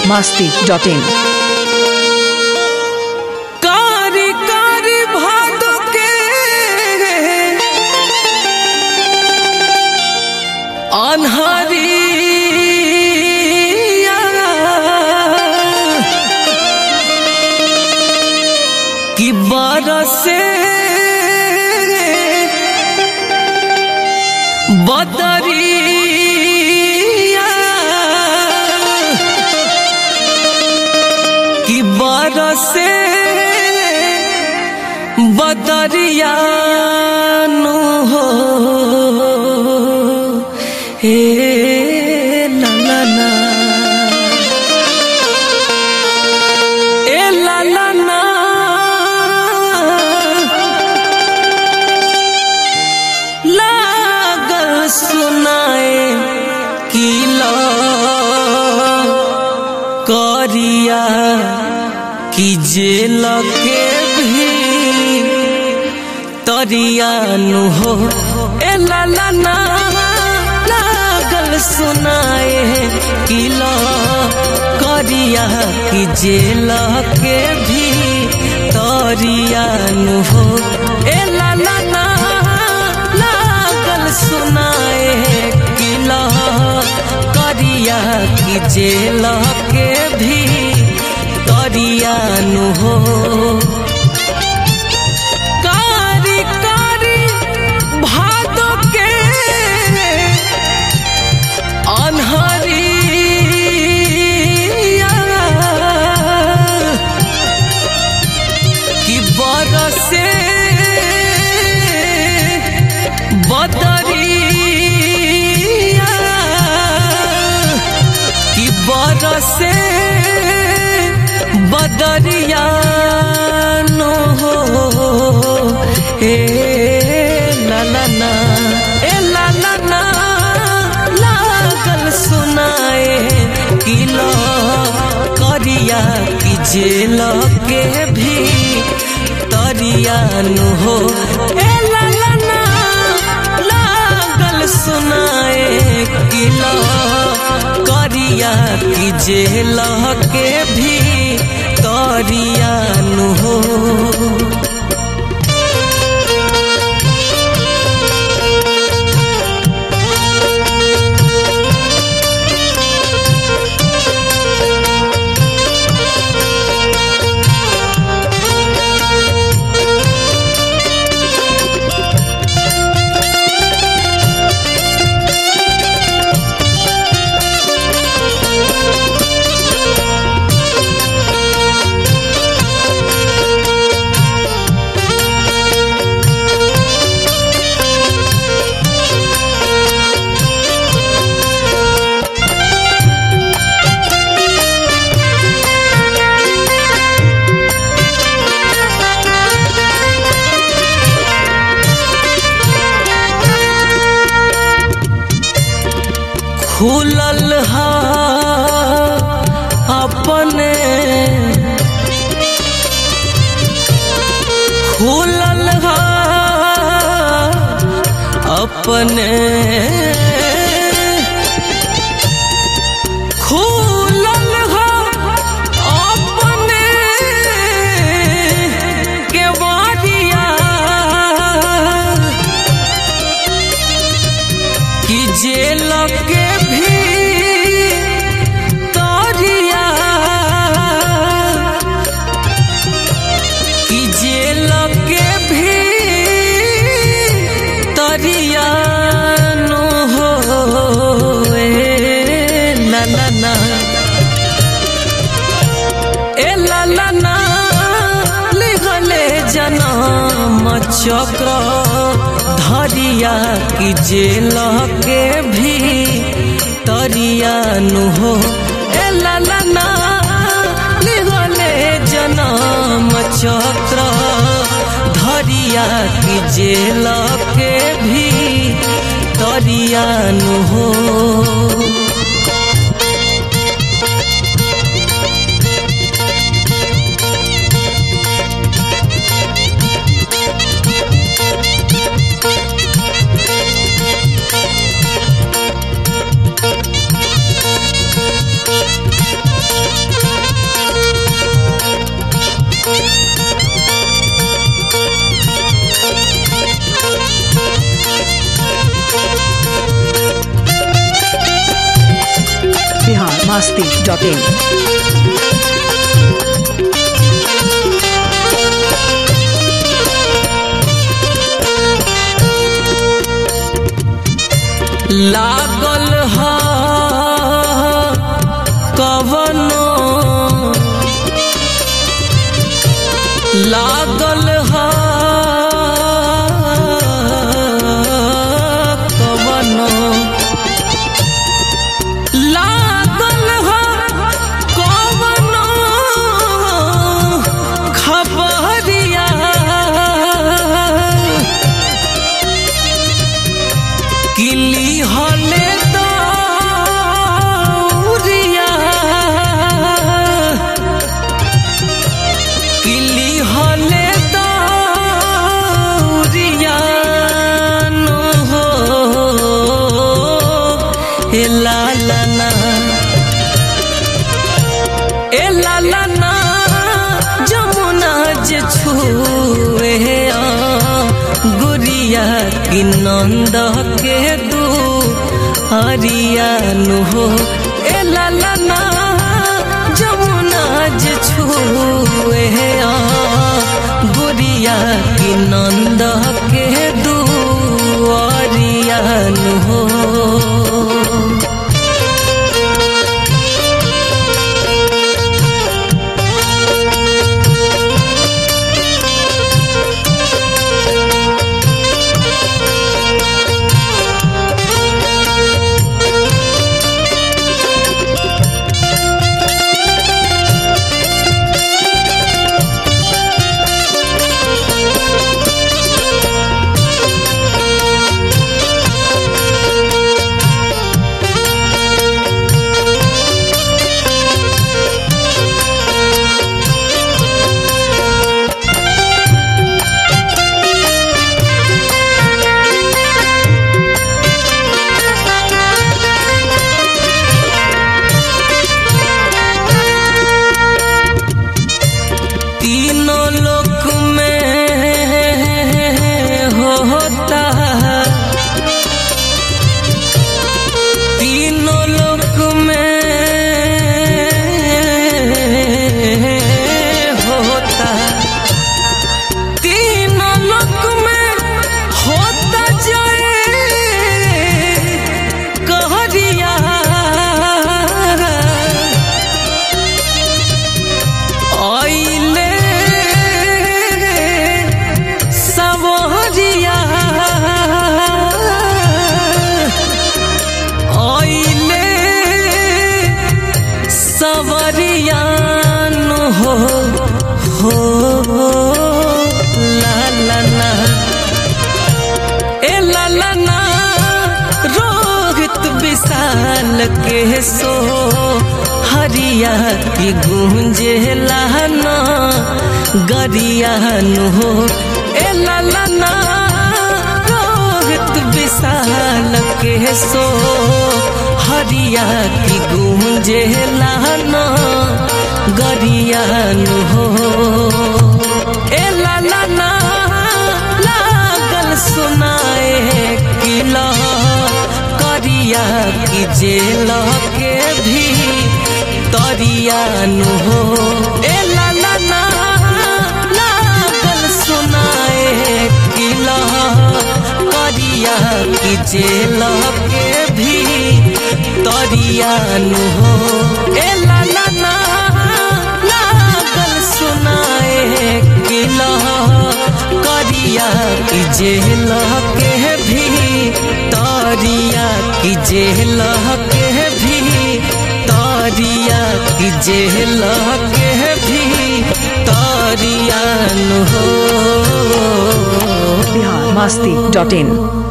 masti.in. कारी कारी भादो के अन्हरिया कि बरसे बदरिया कि बरसे बदरिया नु हो हे ला ला ला ए ला ला ला लागल सुनाए कि ला करिया कि जेल के भी तरिया नु हो ए ला ला ना लागल सुनाए कि ला करिया कि जेल के भी तरिया नु हो ए ला ला ना लागल सुनाए कि ला करिया कि जेल के भी तरिया नु हो कारी कारी भादो के अन्हरिया कि बरसे बदरिया कि बरसे बदरिया नो हो ए ला ला ना ए ला ला ना लागल सुनाए कि लो करिया कि जेल के भी तरिया नु हो ए ला ला ना लागल सुनाए कि लो करिया कि जेल के भी तरिया नु हो खुलल हा अपने खुलल हा अपने खुलल हा अपने केवड़िया कि जेल के भी तरिया कि जेल के भी तरिया नो हो ए ला ला ना ए ला ला ना लिखले जनम चक्र धरिया कि जेल के भी तरिया नु हो ए ला ला ना लिखले जनम चक्र धरिया कि जेल के भी तरिया नु हो biharmasti.in लागल ह कवनो लागल ह कवनो लागल ह कवनो खबरिया किली हले दौरिया किली हले दौरिया नो हो ए लाला ना ए लाला ना जमुना जे छुए आ गुरिया की नंद के दू हरिया नु हो ए लाला ना जमुना जे छुए आ गुरिया की नंद के दू हरिया नु हो तीनों लोक में होता तीनों लोक में होता तीनों लोक में होता जाए कहरिया आइले सवरिया आइले सवरिया नु हो हो ला ला ला ए ला ला ना रोहित विशाल के सो हरिया की गूंजे लाना गरिया नु हो ए ला ला ना रोहित विशाल के सो हरिया की गूंजे लाना गरिया नु हो ए ला ला ना लागल सुनाए किला करिया की जेल के भी तरिया नु हो ए ला ला ना लागल सुनाए किला करिया की जेल के भी तरिया नु हो ए ला ला ना लागल सुनाए किला करिया की जेल के भी तरिया की जेल के भी तरिया की जेल के भी तरिया नु हो biharmasti.in